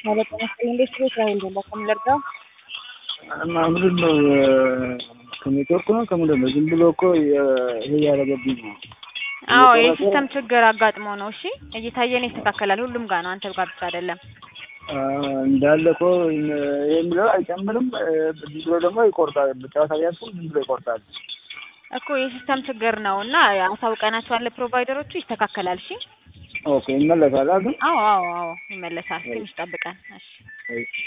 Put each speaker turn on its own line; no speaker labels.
ማለት ነው። እንዴት ቤት ላይ እንደለ ከምለርዳው
እና ምንድን ነው ከኔትወርክ ነው ከምንድን ነው? ዝም ብሎ እኮ ይሄ ያደረገብኝ ነው።
አዎ የሲስተም ችግር አጋጥሞ ነው። እሺ እየታየን ይስተካከላል። ሁሉም ጋር ነው፣ አንተ ጋር ብቻ አይደለም።
እንዳለ እኮ ይሄ የሚለው አይጨምርም። ዝም ብሎ ደግሞ ይቆርጣል። ጨዋታ ቢያልፉ ዝም ብሎ ይቆርጣል
እኮ የሲስተም ችግር ነው እና አሳውቀናቸዋል ፕሮቫይደሮቹ፣ ይስተካከላል። እሺ
ኦኬ ይመለሳል ግን
አዎ አዎ አዎ ይመለሳል። ትንሽ ጠብቀን። እሺ